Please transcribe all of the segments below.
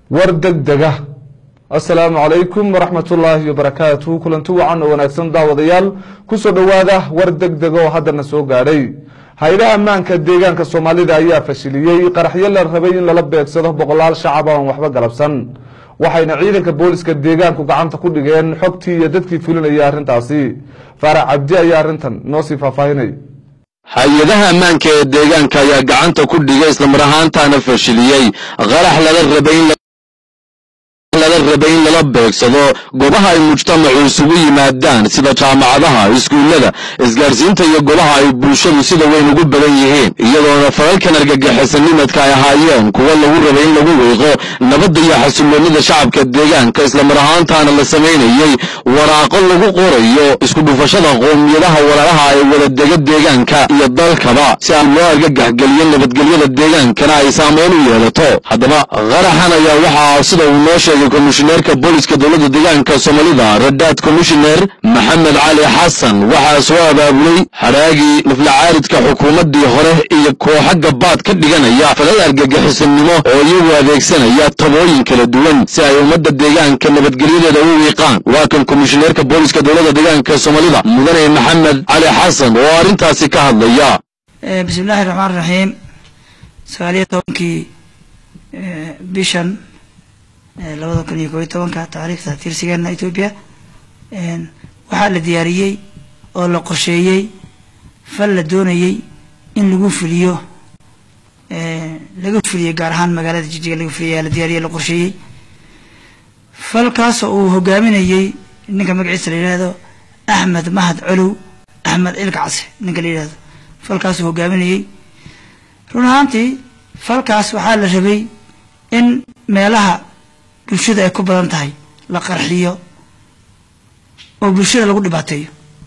war degdega asalaamu calaykum waraxmat ullaahi wabarakaatu kulanti wacan oo wanaagsan daawadayaal kusoo dhowaada war degdega oo haddana soo gaadhay hay-adaha ammaanka deegaanka soomaalida ayaa fashiliyey qaraxyo la rabay in lala beegsado boqolaal shacab aan waxba galabsan waxayna ciidanka booliska deegaanku gacanta ku dhigeen xogtii iyo dadkii fulinayay arrintaasi faarax cabdi ayaa arrintan noo sii faahfaahinay hay-adaha ammaanka ee deegaanka ayaa gacanta ku dhigay islamar ahaantaana fashiliyey qarax lala rabay in lala rabay in lala beegsado goobaha ay mujtamacu isugu yimaadaan sida jaamacadaha iskuullada isgaarsiinta iyo goobaha ay bulshadu sida weyn ugu badan yihiin iyadoona falalkan argagixisannimadka ay ahaayeen kuwa lagu rabay in lagu wiiqo nabadda iyo xasiloonnida shacabka deegaanka islamar ahaantaana la samaynayey waraaqo lagu qorayo isku dhufashada qoomiyadaha walaalaha ee wadadega deegaanka iyo dalkaba si aan loo argagaxgeliyo nabadgelyada deegaankana ay saameyn u yeelato haddaba qaraxan ayaa waxaa sida uu noo sheegay komishineerka booliska dowladda deegaanka soomaalida radaad komishineer maxamed cali xasan waxaa soo abaabulay xaraagii naflacaaridka xukuumaddii hore iyo kooxa gabaad ka dhiganaya falal argagixisanimo oo iyagu adeegsanaya tabooyin kala duwan si ay ummadda deegaanka nabadgelyadeeda u wiiqaan waa kan komishineerka booliska dowladda deegaanka soomaalida mudane maxamed cali xasan oo arrintaasi ka hadlaya bismillahi raxmaan raxiim sagaaliyo tobankii bishan labada kun iyo koobiyo tobanka taariikhda tirsigeena etoobiya waxaa la diyaariyey oo la qorsheeyey fal la doonayey in lagu fuliyo laga fuliyo gaar ahaan magaalada jijiga laga fuliyo ayaa la diyaariyey la qorsheeyey falkaasoo uu hogaaminayey ninka magaciisa la yidhaahdo axmed mahad colow axmed cilkacse ninka la yidhahdo falkaasuu hogaaminayey run ahaantii falkaas waxaa la rabay in meelaha bulshada ay ku badan tahay la qarxiyo oo bulshada lagu dhibaateeyo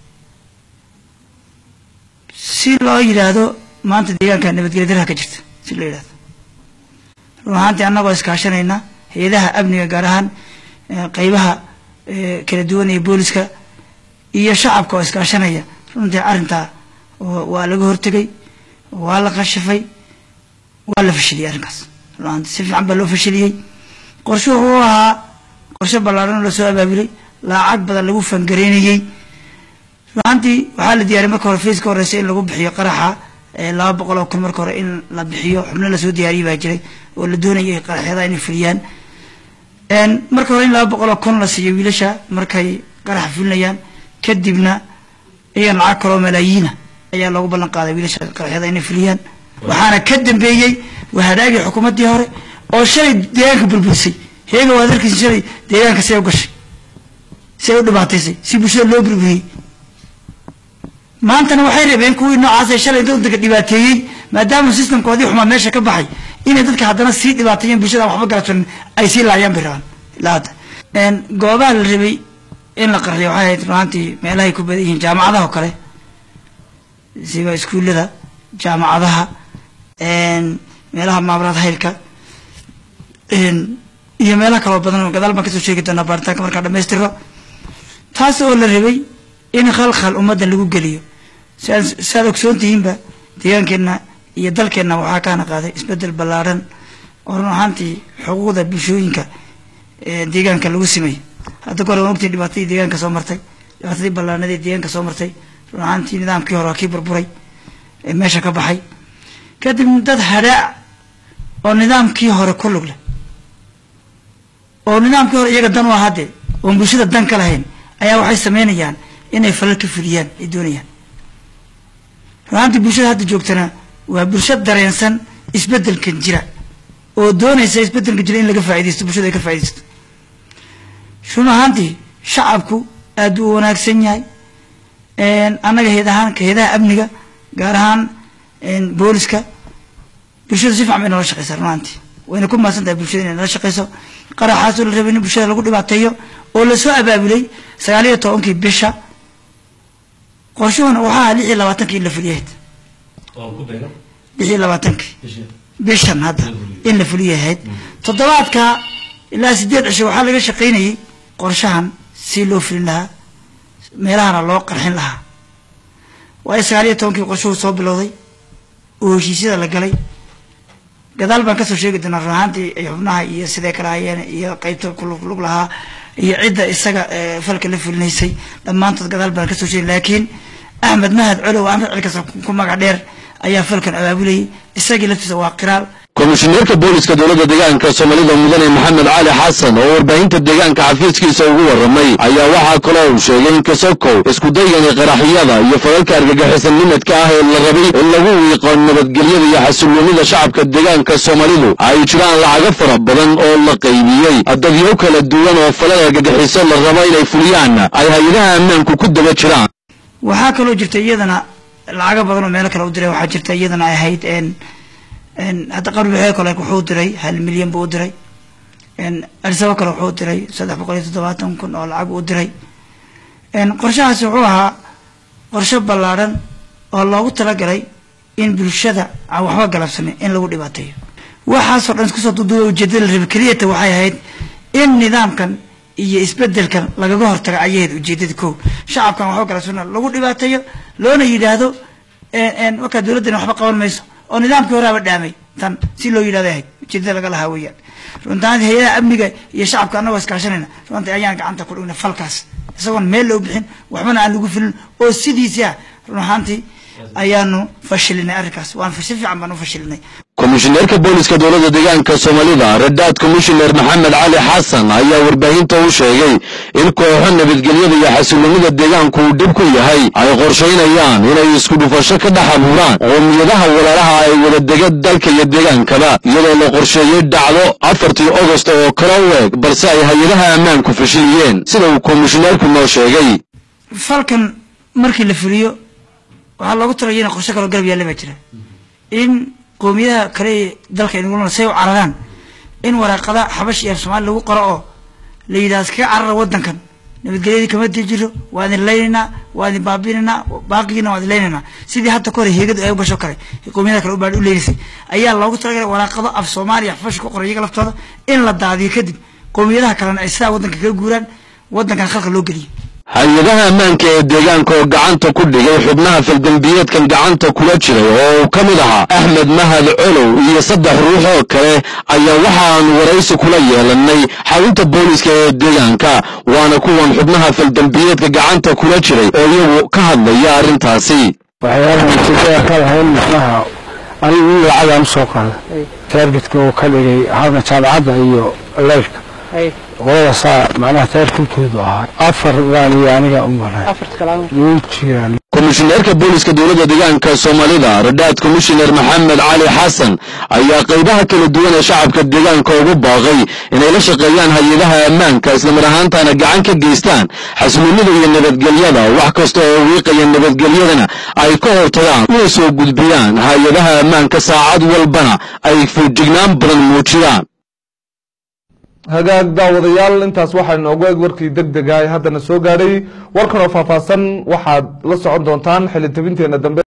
si loo yidhaahdo maanta deegaanka nabadgelya darha ka jirta si loo yidhahdo run ahaantii annagoo iskaashanayna hay-adaha amniga gaar ahaan qeybaha kala duwan ee booliska iyo shacabka oo iskaashanaya runtii arrintaa waa laga hortegay waa la qashafay waa la fashiliyey arrinkaas run ahaantii si fiican baa loo fashiliyey qorshe wuxuu ahaa qorshe ballaaran oo lasoo abaabulay lacag badan lagu fangareynayey ruaantii waxaa la diyaariyay marka hore faiska horeysa in lagu bixiyo qaraxa laba boqol oo kun marka hore in la bixiyo xubno lasoo diyaariyay baa jiray oo la doonayay qaraxyada inay fuliyaan marka hore in laba boqol oo kun la siiyo wiilasha markay qaraxa fulinayaan kadibna iyagan lacag kaloo malaayiina ayaa loogu ballan qaaday wiilasha qaraxyada inay fuliyaan waxaana ka dambeeyey wahadaagii xukuumaddii hore oo shalay deegaanka burburisay heega waad arkiisa shalay deegaanka see u gashay see u dhibaataysay si bulshada loo burburiyey maantana waxay rabeen kuwii noocaasee shalay wadanka dhibaateeyey maadaama systemkoodii xumaa meesha ka baxay inay dadka haddana sii dhibaateeyeen bulshada waxba galabsanin ay sii laayaan bay rabaan ilaa hadda goobaha la rabay in la qarxiyo waxay ahayd ruaantii meelahay ku badan yihiin jaamacadaha oo kale siba iskuullada jaamacadaha meelaha maamulaad haylka iyo meelaha kaloo badan gadaal baan kasoo sheegi doonaa baaritaanka markaan dhamaystiro taas oo la rabay in khalkhal ummaddan lagu geliyo saad ogsoon tihiinba deegaankeenna iyo dalkeenna waxaa kaana qaaday isbedel ballaaran oo run ahaantii xuquuqda bulshooyinka deegaanka lagu simay hadda kahore waan ogtihin dhibaatadii deegaanka soo martay dhibaatadii ballaarnadii deegaanka soo martay run ahaantii nidaamkii hore waa kii burburay ee meesha ka baxay kadib dad hadhaac oo nidaamkii hore ku lug leh oo nidaamkii hore iyaga dan u ahaa dee oon bulshada dan ka lahayn ayaa waxay sameynayaan inay falal ka fuliyaan ay doonayaan ruaantii bulshada hadda joogtana waa bulsho dareensan isbedelkan jira oo doonaysa isbedelkan jira in laga faaidaysto bulshada ay ka faa'idaysto run ahaantii shacabku aad u wanaagsan yahay annaga heed ahaan heedaha amniga gaar ahaan booliska bulshada si fiican bay nala shaqeysaa run ahaantii wayna ku mahadsan tahay bulshada inay nala shaqeyso qaraxaasoo la rabay in bulshada lagu dhibaateeyo oo lasoo abaabulay sagaaliyo tobankii bisha qorshuhuna waxaa ahaa lix iyo labaatankii in la fuliyahayd lix iyo labaatankii bishan hadda in la fuliyahayd toddobaadka ilaa sideed cisho waxaa laga shaqaynayay qorshahan si loo fulin lahaa meelahana loo qarxin lahaa waayo sagaaliyo tobankii qorshuhu soo bilowday oo heshiisyada la galay gadaal baan kasoo sheegi doonaa run ahaantii xubnaha iyo siday kala hayeen iyo qeybta kulug lahaa iyo cidda isaga falka la fulinaysay dhammaantood gadaal baan kasoo sheegi laakiin axmed mahad colow axmed cilkas ku magac dheer ayaa falkan abaabulayay isagii laftiisa waa qiraal komishineerka booliska dowladda deegaanka soomaalida mudane maxamed cali xasan oo warbaahinta deegaanka xafiiskiisa ugu warramay ayaa waxaa kaloo uu sheegay in kasokow iskudaygani qaraxyada iyo falalka argagixisan nimadka ah ee la rabay in lagu wiiqo nabadgelyada iyo xasilloonida shacabka deegaanka soomaalidu ay jiraan lacago fara badan oo la qaybiyey dadyo kala duwan oo falal argagixiso la rabo inay fuliyaan ay hay-adaha ammaanku ku daba jiraan waxaa kaloo jirta iyadana lacago badan oo meelo kale u diray waxaa jirta iyadana ay ahayd hadda qarbixe kale wuxuu diray hal milyan buu u diray arsabo kale wuxuu diray saddex boqol iyo toddobaatan kun oo lacag u diray qorshahaasi wuxuu ahaa qorsho ballaadhan oo loogu talagalay in bulshada aan waxba galabsanin in lagu dhibaateeyo waxaasoo dhan iskusoo duduuba ujeedada la rabay keliyata waxay ahayd in nidaamkan iyo isbedelkan lagaga hortago ayaheed ujeedada ko shacabkan waxba galabsana lagu dhibaateeyo loona yidhaahdo markaa dowladdani waxba qaban mayso oo nidaamkii horaaba dhaamay tan si loo yidhahdo ahayd ujeedada laga lahaa weeyaan runtaanti hay-adaha amniga iyo shacabka annagoo iskaashanayna runtii ayaan gacanta ku dhignay falkaas isagoon meel loo bixin waxbana aan lagu filin oo sidiisi ah run ahaantii ayaanu fashilinay arrinkaas waan si fiican baan u fashilinay komishineerka booliska dowladda deegaanka soomaalida radaad komishineer maxamed cali xasan ayaa warbaahinta u sheegay in kooxo nabadgelyada iyo xasilloonida deegaanku uu dhib ku yahay ay qorshaynayaan inay isku dhufasho ka dhex abuuraan qoomiyadaha walaalaha ay wada dega dalka iyo deegaankaba iyadoo la qorsheeyey dhacdo afartii ogost oo kala u eg balse ay hay-adaha ammaanku fashiliyeen sida uu komishineerku noo sheegay falkan markii la fuliyo waxaa loogu talaya in qorshe kaloo garab yaalla baa jira in qoomiyadaha kale ee dalka inagula say u cararaan in waraaqada xabash iyo af soomaali lagu qoro oo la yidhahdo iskaga carara waddankan nabadgelyadii kama jiro waa idin laynaynaa waa idin baabinaynaa baaqigiina waa idin laynaynaa sidii hadda ka hore heegadu ay u gasho kale qoomiyadaha kale u baadhi u leynaysay ayaa loogu talagalay waraaqado af soomaaliya xabash ku qoray iyaga laftooda in la daadiyo kadib qoomiyadaha kalena ay sidaa waddanka kaga guuraan waddankan khalka loo geliyo hay-adaha ammaanka ee deegaanka oo gacanta ku dhigay xubnaha faldembiyeedkan gacanta kula jiray oo uu ka mid ahaa axmed mahad colow iyo saddex ruux oo kale ayaa waxaanu waraysi kula yeelanay xarunta booliska ee deegaanka waana kuwan xubnaha faldembiyeedka gacanta kula jiray oo iyagu ka hadlaya arrintaasi waxyaalahan sidee ka lahayn macnaha anigu in lacagaan usoo qaada taargetka oo ka dhigay halka jaamacadda iyo leyrka qolada saa macnaha taarkulkoodu ahaa afar baan iyo aniga u maray wuu jiraan komishineerka booliska dowladda deegaanka soomaalida radaad komishineer maxamed cali xasan ayaa qaybaha kala duwan ee shacabka deegaanka ugu baaqay inay la shaqeeyaan hay-adaha ammaanka islamar ahaantana gacan ka geystaan xasiloonida iyo nabadgelyada wax kasta oo wiiqaya nabadgelyadana ay ka hortagaan una soo gudbiyaan hay-adaha ammaanka saacad walbana ay foojignaan badan muujiyaan hagaag daawadayaal intaas waxaa inoogu eg warkii deg dega ee haddana soo gaadhay warkan oo faahfaahsan waxaad la socon doontaan xilitabinteena dambe